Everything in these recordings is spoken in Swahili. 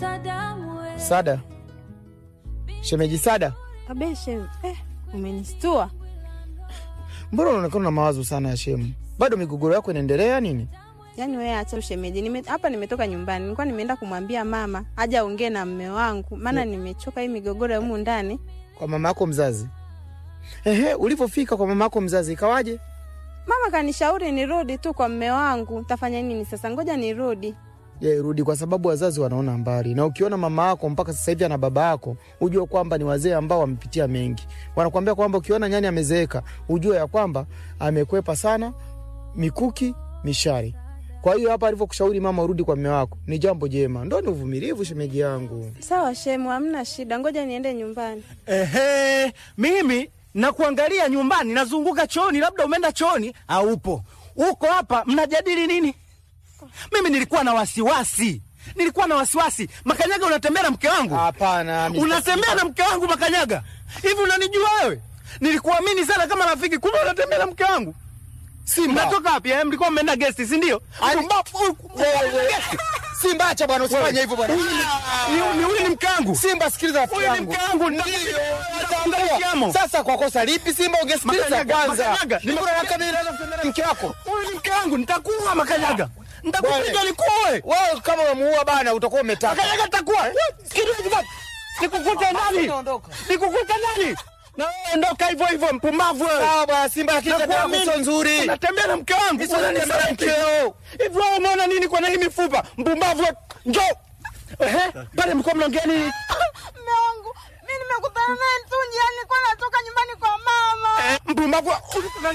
Sada, shemeji Sada, Kabeshe, eh, umenistua. mbona unaonekana na mawazo sana ya shemu? Bado migogoro yako inaendelea nini? Yaani wewe acha ushemeji. Nime, hapa nimetoka nyumbani. Nilikuwa nimeenda kumwambia mama aje aongee na mme wangu. Maana nimechoka hii migogoro ya humu ndani. Kwa mama yako mzazi? Ehe, ulivyofika kwa mama yako mzazi ikawaje? Mama kanishauri nirudi tu kwa mme wangu. Tafanya nini sasa? Ngoja nirudi. Je, rudi kwa sababu wazazi wanaona mbali, na ukiona mama yako mpaka sasa hivi ana baba yako, ujue kwamba ni wazee ambao wamepitia mengi. Wanakuambia kwamba ukiona nyani amezeeka, ujue ya kwamba amekwepa sana mikuki mishari. Kwa hiyo hapa alivyokushauri mama urudi kwa mme wako ni jambo jema, ndo ni uvumilivu, shemeji yangu. Sawa shemu, hamna shida. Ngoja niende nyumbani. Ehe, mimi nakuangalia nyumbani, nazunguka chooni, labda umeenda chooni aupo uko hapa, mnajadili nini? Mimi nilikuwa na wasiwasi, nilikuwa na wasiwasi. Makanyaga, unatembea na mke wangu? Hapana, Mr. Unatembea na mke wangu Makanyaga? Hivi unanijua wewe? Nilikuamini sana kama rafiki, kumbe unatembea na mke wangu. Simba. Mnatoka wapi? eh? Mlikuwa mmeenda gesti, si ndio? Ani- Mbafu- Wewe. Simba, acha bwana, usifanye hivyo bwana. Huyu ni- ni- Huyu ni mke wangu. Simba, sikiliza rafiki Huyu ni yangu. mke wangu. Ndio, Nitakuambia natambua. kiamo. Sasa kwa kosa lipi Simba ungesikiliza Makanyaga, kwanza? Makanyaga, Ndio unataka mimi naweza kutembea na mke wako? Huyu ni mke wangu, nitakuua Makanyaga. Nitakupiga Bwana. nikuue. Wewe kama umemuua bana utakuwa umetaka. Makanyaga nitakuua. Sikiliza bwana. Nikukute ndani. Ondoka. Nikukute ndani. Na wewe ondoka hivyo hivyo mpumbavu wewe. Sawa bwana Simba, lakini tabia yako Nakuamini. sio nzuri. Unatembea na mke wangu. Sio unatembea na Unanisaliti. mkeo. Hivi wewe umeona nini kwa hii mifupa? Mpumbavu wewe. Njoo. Ehe, pale mko mnaongea nini? Mme wangu, mimi nimekutana naye tu njiani, nilikuwa natoka nyumbani kwa mama. Eh, mpumbavu wewe.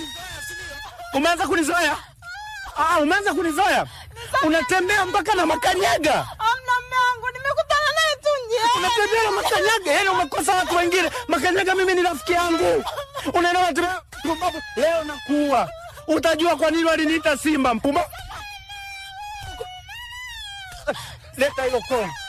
Umeanza kunizoea? Ah, umeanza kunizoea? Unatembea mpaka na makanyaga. Hamna mme wangu, nimekutana naye tu njiani. Unatembea na makanyaga, yani umekosa watu wengine. Makanyaga mimi ni rafiki yangu. Unaenda unatembea mpumbavu. Leo nakuua. Utajua kwa nini waliniita Simba mpumbavu. Leta hilo koni.